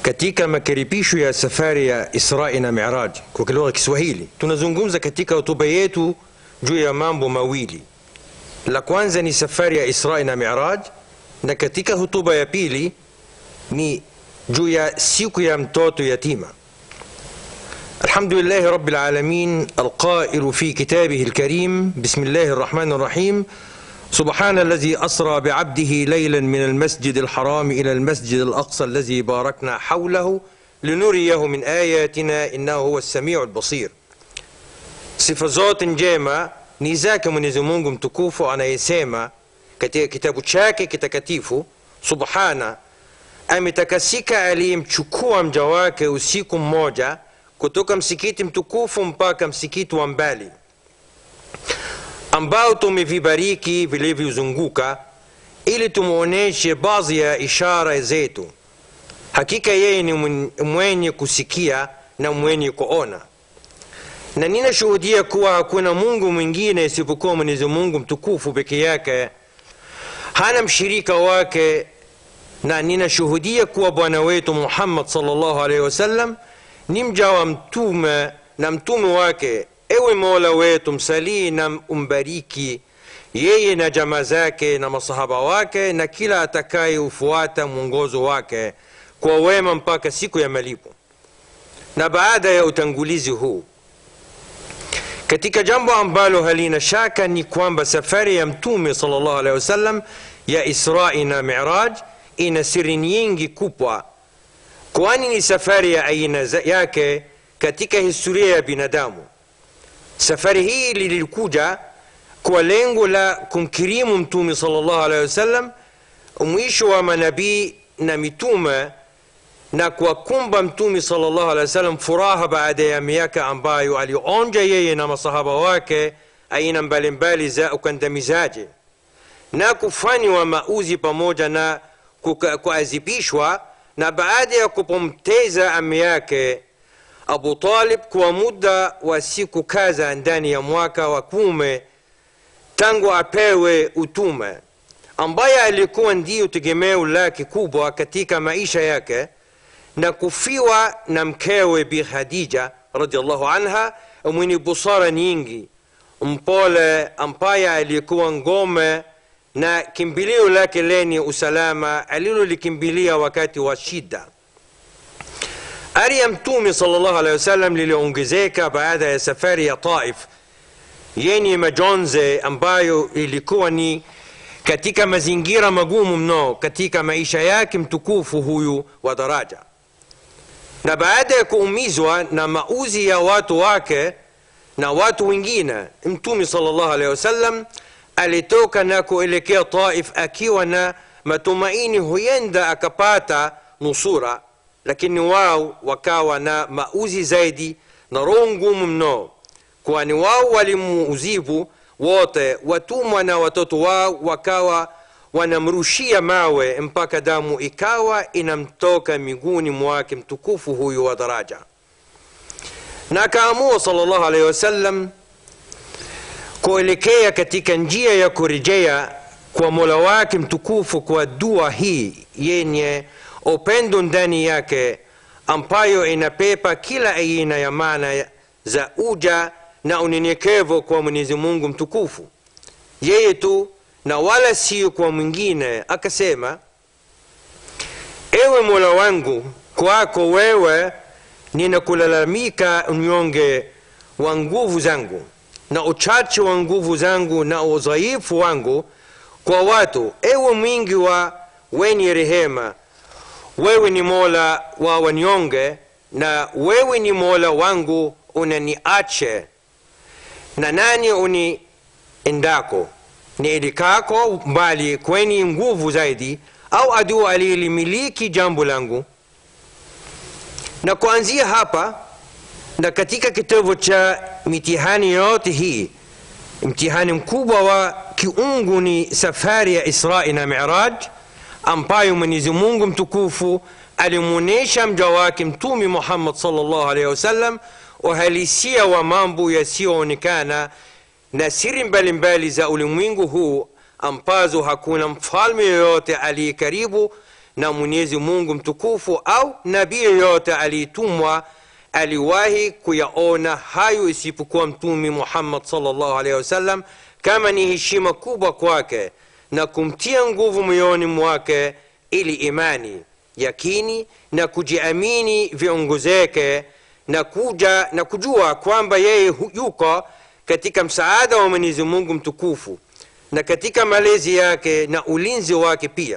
katika makaribisho ya safari ya Israi na Miraj kwa lugha ya Kiswahili, tunazungumza katika hotuba yetu juu ya mambo mawili. La kwanza ni safari ya Israi na Miraj, na katika hotuba ya pili ni juu ya siku ya mtoto yatima. Alhamdulillahi rabbil alamin alqailu fi kitabihi alkarim bismillahi arrahmani arrahim سبحان الذي أسرى بعبده ليلا من المسجد الحرام إلى المسجد الأقصى الذي باركنا حوله لنريه من آياتنا إنه هو السميع البصير sifa zote njema ni zake mwenyezi mungu mtukufu anayesema katika kitabu chake kitakatifu subhana ametakasika aliyemchukua mja wake usiku mmoja kutoka msikiti mtukufu mpaka msikiti wa mbali ambao tumevibariki vilivyozunguka ili tumwonyeshe baadhi ya ishara zetu hakika yeye ni mwenye kusikia na mwenye kuona na ninashuhudia kuwa hakuna mungu mwingine isipokuwa mwenyezi mungu mtukufu peke yake hana mshirika wake na ninashuhudia kuwa bwana wetu muhammad salllahu alaihi wasallam ni mja wa mtume na mtume wake ewe mola wetu msalii na umbariki yeye na jamaa zake na masahaba wake na kila atakayeufuata mwongozo wake kwa wema mpaka siku ya malipo na baada ya utangulizi huu katika jambo ambalo halina shaka ni kwamba safari ya mtume salllah alehi wasallam ya israi na miraj ina siri nyingi kubwa kwani ni safari ya aina yake katika historia ya binadamu safari hii lilikuja kwa lengo la kumkirimu mtume salllah alehi wasallam mwisho wa manabii na mitume na kuwakumba mtume salllah alehi wasallam furaha baada ya miaka ambayo alionja yeye na masahaba wake aina mbalimbali za ukandamizaji na kufanywa mauzi pamoja na kuadhibishwa na baada ya kupomteza ami yake abu talib kwa muda wa siku kadha ndani ya mwaka wa kume tangu apewe utume ambaye alikuwa ndiyo tegemeo lake kubwa katika maisha yake na kufiwa na mkewe bi khadija radiallahu anha mwenye busara nyingi mpole ambaye alikuwa ngome na kimbilio lake lenye usalama alilolikimbilia wakati wa shida ari ya mtume salllahu alehi wasallam liliongezeka baada ya safari ya taif yenye majonze ambayo ilikuwa ni katika mazingira magumu mno katika maisha yake mtukufu huyu wa daraja na baada ya kuumizwa na mauzi ya watu wake na watu wengine mtume salllahu alehi wasallam alitoka na kuelekea taif akiwa na matumaini huenda akapata nusura lakini wao wakawa na mauzi zaidi na roho ngumu mno kwani wao walimuuzivu wote watumwa na watoto wao wakawa wanamrushia mawe mpaka damu ikawa inamtoka miguuni mwake mtukufu huyu wa daraja na akaamua salllahu alehi wasallam kuelekea katika njia ya kurejea kwa mola wake mtukufu kwa dua hii yenye upendo ndani yake ambayo inapepa kila aina ya maana za uja na unyenyekevu kwa mwenyezi mungu mtukufu yeye tu na wala sio kwa mwingine akasema ewe mola wangu kwako wewe ninakulalamika unyonge wa nguvu zangu na uchache wa nguvu zangu na udhaifu wangu kwa watu ewe mwingi wa wenye rehema wewe ni mola wa wanyonge na wewe ni mola wangu unaniache na nani uni endako ni elikako mbali kweni nguvu zaidi au adui aliyelimiliki jambo langu na kuanzia hapa na katika kitabu cha mitihani yote hii mtihani mkubwa wa kiungu ni safari ya israi na miraj ambayo mwenyezi mungu mtukufu alimwonyesha mja wake mtume muhammad salllah alaihi wasallam uhalisia wa mambo yasiyoonekana na siri mbalimbali za ulimwengu huu ambazo hakuna mfalme yoyote aliye karibu na mwenyezi mungu mtukufu au nabii yoyote aliyetumwa aliwahi kuyaona hayo isipokuwa mtume muhammad salllahu alaihi wasallam kama ni heshima kubwa kwake na kumtia nguvu moyoni mwake ili imani yakini na kujiamini viongezeke na kuja na kujua kwamba yeye hu- yuko katika msaada wa mwenyezi mungu mtukufu na katika malezi yake na ulinzi wake pia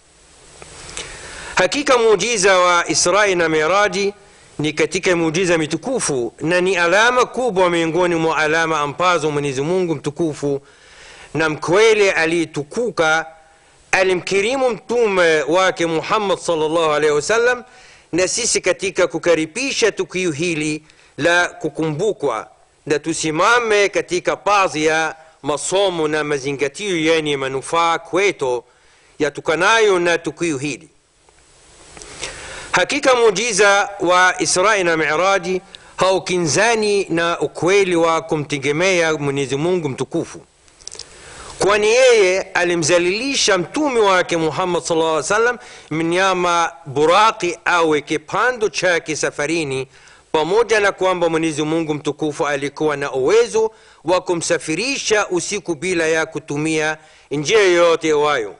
hakika muujiza wa israi na miraji ni katika muujiza mitukufu na ni alama kubwa miongoni mwa alama ambazo mwenyezi mungu mtukufu na mkweli aliyetukuka alimkirimu mtume wake muhammad salllahu alaihi wasallam na sisi katika kukaribisha tukio hili la kukumbukwa na tusimame katika baadhi ya masomo na mazingatio yenye manufaa kwetu yatokanayo na tukio hili hakika muujiza wa israi na miraji haukinzani na ukweli wa kumtegemea mwenyezi mungu mtukufu kwani yeye alimzalilisha mtume wake muhammad sallallahu alaihi wasallam mnyama buraki awe kipando chake safarini pamoja na kwamba mwenyezi mungu mtukufu alikuwa na uwezo wa kumsafirisha usiku bila ya kutumia njia yoyote iwayo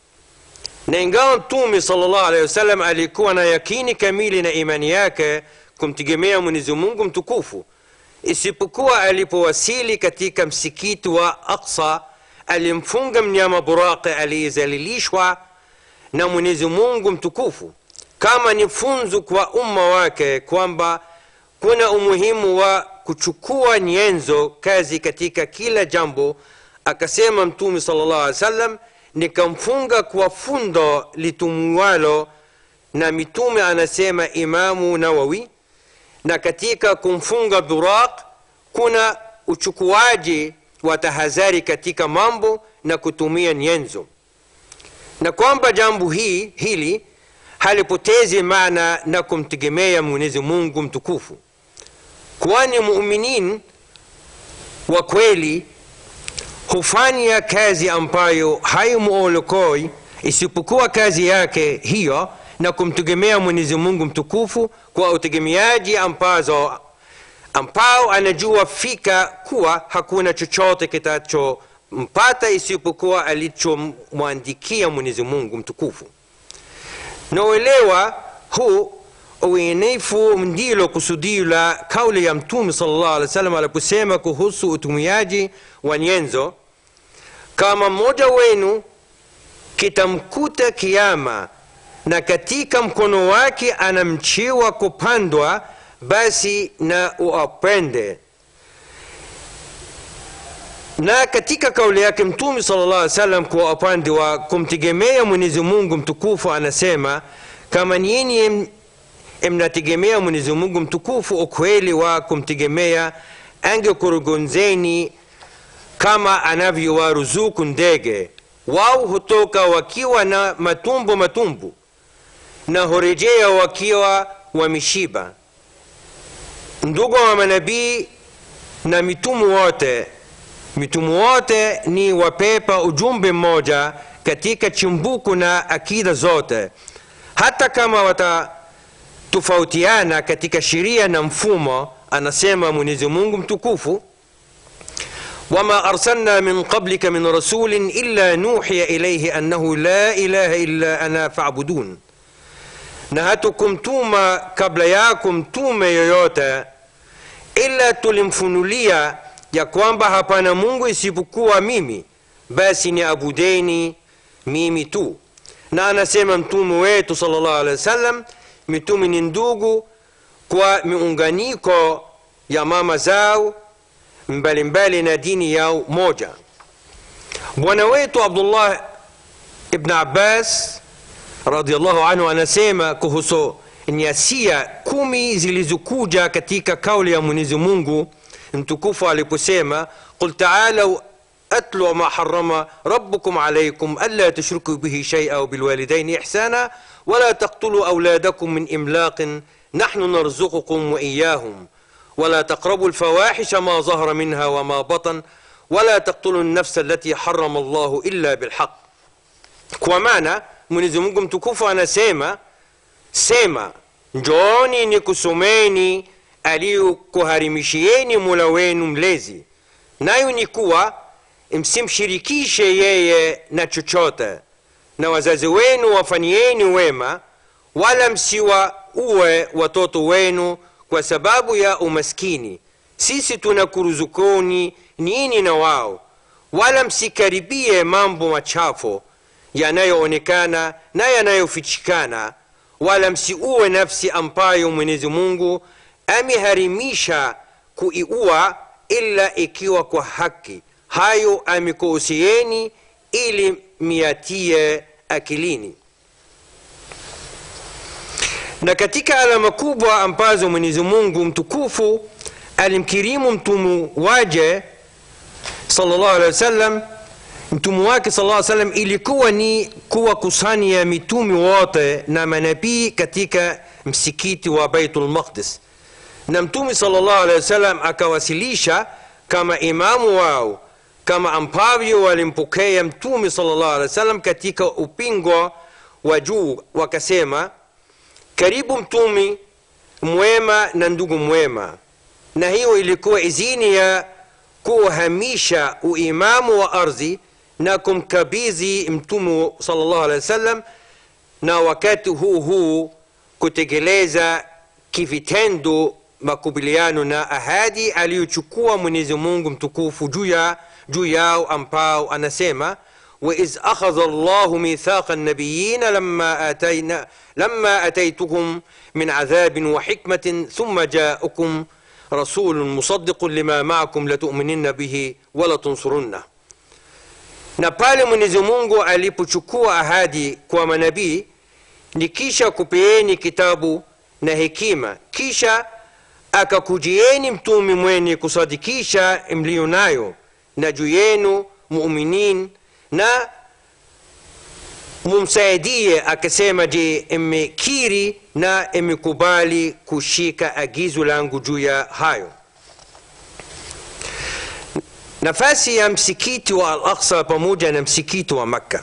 na ingawa mtume salllah alehi wasallam alikuwa na yakini kamili na imani yake kumtegemea mwenyezi mungu mtukufu isipokuwa alipowasili katika msikiti wa aksa alimfunga mnyama buraqi aliyezalilishwa na mwenyezi mungu mtukufu kama ni funzo kwa umma wake kwamba kuna umuhimu wa kuchukua nyenzo kazi katika kila jambo akasema mtume sala llah alih wasallam nikamfunga kwa fundo litumuwalo na mitume anasema imamu nawawi na katika kumfunga buraq kuna uchukuaji wa tahadhari katika mambo na kutumia nyenzo na kwamba jambo hii hili halipotezi maana na kumtegemea mwenyezi mungu mtukufu kwani muminin wa kweli hufanya kazi ambayo haimuolokoi isipokuwa kazi yake hiyo na kumtegemea mwenyezi mungu mtukufu kwa utegemeaji ambazo ambao anajua fika kuwa hakuna chochote kitachompata isipokuwa alichomwandikia mwenyezi mungu mtukufu na uelewa huu uenefu ndilo kusudio la kauli ya mtume salllah alih wa sallam aliposema kuhusu utumiaji wa nyenzo kama mmoja wenu kitamkuta kiama na katika mkono wake ana mchi wa kupandwa basi na uapende na katika kauli yake mtume sala llah alih salam kwa upande wa kumtegemea mwenyezi mungu mtukufu anasema kama nyinyi mnategemea mwenyezi mungu mtukufu ukweli wa kumtegemea angekurugunzeni kama anavyowaruzuku ndege wao hutoka wakiwa na matumbo matumbu na hurejea wakiwa wameshiba ndugu wa manabii na mitumu wote mitumu wote ni wapepa ujumbe mmoja katika chimbuko na akida zote hata kama watatofautiana katika sheria na mfumo anasema mwenyezi mungu mtukufu وما أرسلنا من قبلك من رسول إلا نوحي إليه أنه لا إله إلا أنا فاعبدون na hatukumtuma kabla yako mtume yoyote ila tulimfunulia ya kwamba hapana mungu isipokuwa mimi basi ni abudeni mimi tu na anasema mtume wetu salllah alehi wa sallam mitume ni ndugu kwa miunganiko ya mama zao mbalimbali na dini yao moja bwana wetu abdullah ibn abbas radiallahu anhu anasema kuhusu nyasia kumi zilizokuja katika kauli ya mwenyezi mungu mtukufu aliposema qul taalau atlu ma harama rabbukum alaikum alla tushriku bihi shaia وبالوالدين إحسانا ولا تقتلوا أولادكم من إملاق نحن نرزقكم وإياهم ولا تقربوا الفواحش ما ظهر منها وما بطن ولا تقتلوا النفس التي حرم الله إلا بالحق kwa maana mwenyezi mungu mtukufu anasema sema njooni ni kusomeni aliyokuharimishieni mula wenu mlezi nayo ni kuwa msimshirikishe yeye na chochote na wazazi wenu wafanyieni wema wala msiwauwe watoto wenu kwa sababu ya umaskini sisi tunakuruzukuni nini na wao wala msikaribie mambo machafu yanayoonekana na yanayofichikana wala msiuwe nafsi ambayo mwenyezi mungu ameharimisha kuiua ila ikiwa kwa haki hayo amekuhusieni ili miatie akilini na katika alama kubwa ambazo mwenyezi mungu mtukufu alimkirimu mtumu waje sallallahu alaihi wasallam mtumu wake sallallahu alaihi wasallam ilikuwa ni kuwakusanya mitume wote na manabii katika msikiti wa baitul maqdis na mtume sallallahu alaihi wasallam akawasilisha kama imamu wao kama ambavyo walimpokea mtume sallallahu alaihi wasallam katika upingo wa juu wakasema karibu mtume mwema na ndugu mwema na hiyo ilikuwa izini ya kuhamisha uimamu wa ardhi na kumkabidhi mtume sallallahu alaihi wasallam na wakati huu huu kutekeleza kivitendo makubaliano na ahadi aliyochukua mwenyezi mungu mtukufu juu ya juu yao ambao anasema وإذ أخذ الله ميثاق النبيين لما آتينا لما أتيتكم من عذاب وحكمة ثم جاءكم رسول مصدق لما معكم لتؤمنن به ولتنصرنه na pale mwenyezi mungu alipochukua ahadi kwa manabii ni kisha kupeeni kitabu na hekima kisha akakujieni mtume mwenye kusadikisha mliyo nayo na juu yenu muminin na mumsaidie akasema je mmekiri na mmekubali kushika agizo langu juu ya hayo nafasi ya msikiti wa al aqsa pamoja na msikiti wa makka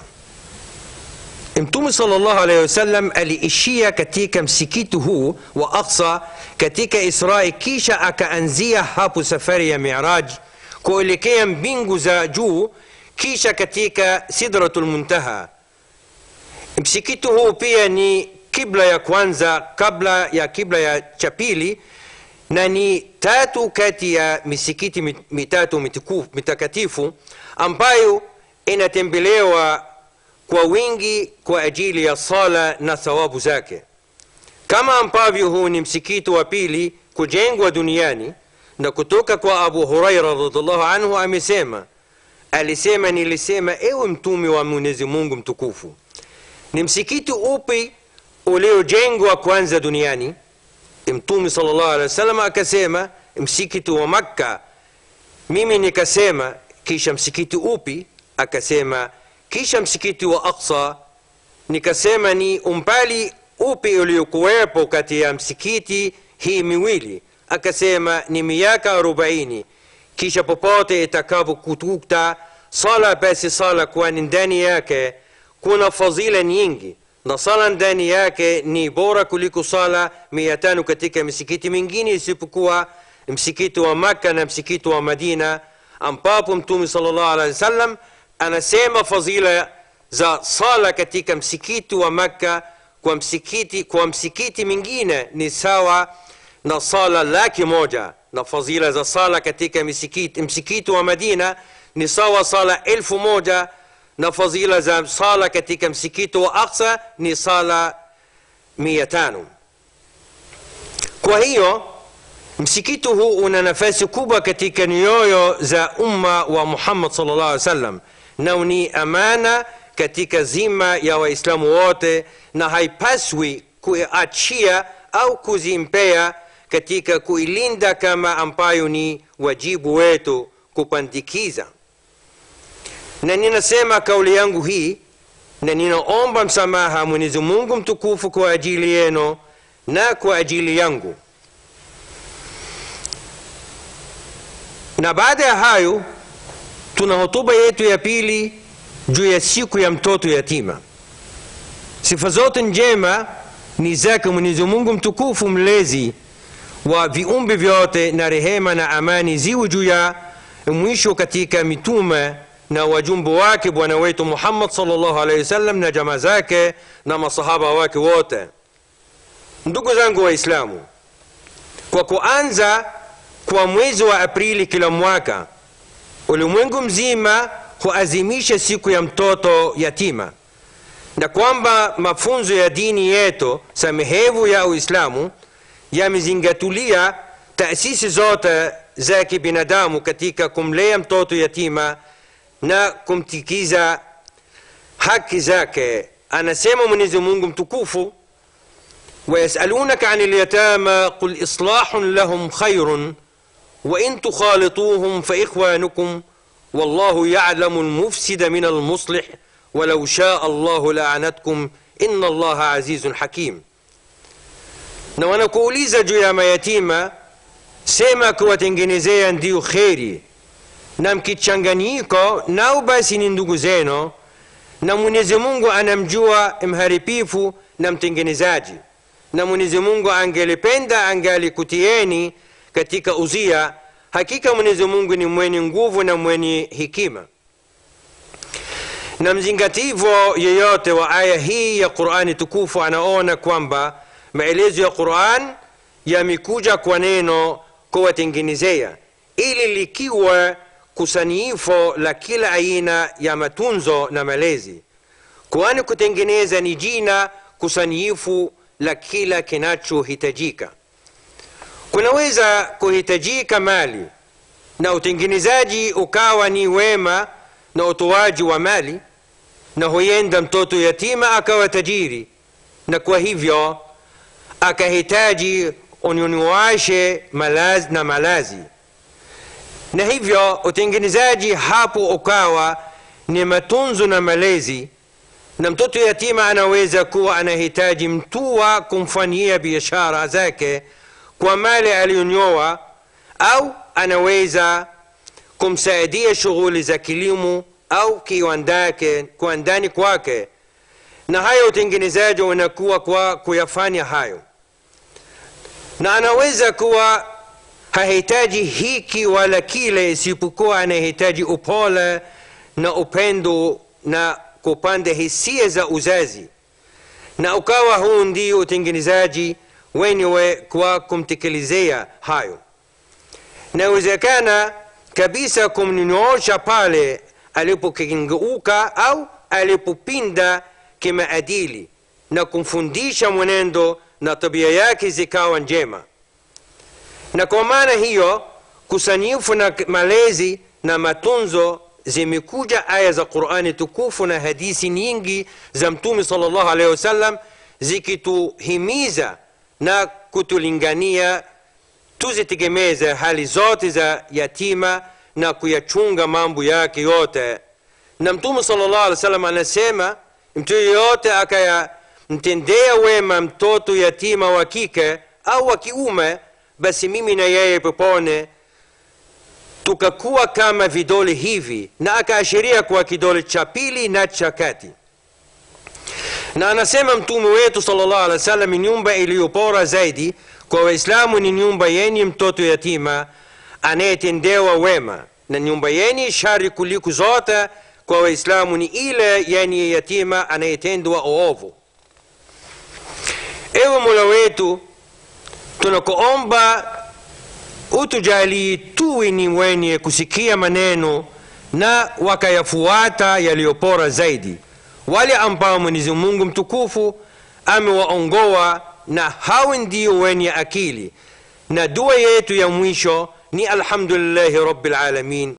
mtume salllahu alaihi wasallam aliishia katika msikiti huu wa aqsa katika israi kisha akaanzia hapo safari ya miraj kuelekea mbingu za juu kisha katika sidratul muntaha msikiti huu pia ni kibla ya kwanza kabla ya kibla ya cha pili na ni tatu kati ya misikiti mitatu mitukufu mitakatifu ambayo inatembelewa kwa wingi kwa ajili ya sala na thawabu zake kama ambavyo huu ni msikiti wa pili kujengwa duniani na kutoka kwa abu huraira radiallahu anhu amesema alisema nilisema ewe mtume wa mwenyezi mungu mtukufu ni msikiti upi uliojengwa kwanza duniani mtume salllah alehi wasallam akasema msikiti wa makka mimi nikasema kisha msikiti upi akasema kisha msikiti wa aqsa nikasema ni umbali upi uliokuwepo kati ya msikiti hii miwili akasema ni miaka arobaini kisha popote itakapokututa sala basi sala kwani ndani yake kuna fadhila nyingi na sala ndani yake ni bora kuliko sala mia tano katika misikiti mingine isipokuwa msikiti wa makka na msikiti wa madina ambapo mtume salllah alehi wasallam anasema fadhila za sala katika msikiti wa makka kwa msikiti kwa msikiti mingine ni sawa na sala laki moja na fadhila za sala katika msikiti, msikiti wa madina ni sawa sala elfu moja na fadhila za sala katika msikiti wa aqsa ni sala mia tano kwa hiyo msikiti huu una nafasi kubwa katika nyoyo za umma wa muhammad salllah alih wasallam na ni amana katika zima ya waislamu wote na haipaswi kuiachia au kuzimpea katika kuilinda kama ambayo ni wajibu wetu kupandikiza na ninasema kauli yangu hii na ninaomba msamaha mwenyezi mungu mtukufu kwa ajili yenu na kwa ajili yangu na baada ya hayo tuna hotuba yetu ya pili juu ya siku ya mtoto yatima sifa zote njema ni zake mwenyezi mungu mtukufu mlezi wa viumbe vyote na rehema na amani ziwe juu ya mwisho katika mitume na wajumbe wake bwana wetu muhammad salllahu alaihi wasallam na jamaa zake na masahaba wake wote ndugu zangu waislamu kwa kuanza kwa mwezi wa aprili kila mwaka ulimwengu mzima huazimisha siku ya mtoto yatima na kwamba mafunzo ya dini yetu samehevu ya uislamu yamezingatulia taasisi zote za kibinadamu katika kumlea mtoto yatima na kumtikiza haki zake anasema mwenyezi mungu mtukufu ويسألونك عن اليتامى قل إصلاح لهم خير وإن تخالطوهم فإخوانكم والله يعلم المفسد من المصلح ولو شاء الله لأعنتكم إن الله عزيز حكيم na wanakuuliza juu ya mayatima sema kuwatengenezea ndio kheri na mkichanganyiko nao basi ni ndugu zenu na mwenyezi mungu anamjua mharibifu na mtengenezaji na mwenyezi mungu angelipenda angalikutieni katika uzia hakika mwenyezi mungu ni mwenye nguvu na mwenye hikima na mzingativo yeyote wa aya hii ya qurani tukufu anaona kwamba maelezo ya quran yamekuja kwa neno kuwatengenezea ili likiwa kusanyifo la kila aina ya matunzo na malezi kwani kutengeneza ni jina kusanyifu la kila kinachohitajika kunaweza kuhitajika mali na utengenezaji ukawa ni wema na utoaji wa mali na huenda mtoto yatima akawa tajiri na kwa hivyo akahitaji unyunyuashe malazi na malazi na hivyo utengenezaji hapo ukawa ni matunzo na malezi na mtoto yatima anaweza kuwa anahitaji mtua kumfanyia biashara zake kwa mali aliyonyoa au anaweza kumsaidia shughuli za kilimo au kiwandani kwake na hayo utengenezaji unakuwa kwa kuyafanya hayo na anaweza kuwa hahitaji hiki wala kile isipokuwa anahitaji upole na upendo na kupanda hisia za uzazi na ukawa huu ndio utengenezaji wenyewe kwa kumtekelezea hayo nawezekana kabisa kumnyoosha pale alipokengeuka au alipopinda kimaadili na kumfundisha mwenendo na tabia yake zikawa njema na kwa maana hiyo kusanyifu na malezi na matunzo zimekuja aya za qurani tukufu na hadisi nyingi za mtume sal llahu alehi wasallam zikituhimiza na kutulingania tuzitegemeze hali zote za yatima na kuyachunga mambo yake yote na mtume sal llahu alih wa sallam anasema mtu yeyote akayamtendea wema mtoto yatima wa kike au wa kiume basi mimi na yeye pepone tukakuwa kama vidole hivi na akaashiria kwa kidole cha pili na cha kati na anasema mtume wetu salllah alih wa sallam nyumba iliyopora zaidi kwa waislamu ni nyumba yenye mtoto yatima anayetendewa wema na nyumba yenye shari kuliko zote kwa waislamu ni ile yenye yatima anayetendwa ovu ewe mola wetu tunakuomba utujalie tuwe ni wenye kusikia maneno na wakayafuata yaliyopora zaidi wale ambao mwenyezi mungu mtukufu amewaongoa na hawa ndio wenye akili na dua yetu ya mwisho ni alhamdulillahi rabbil alamin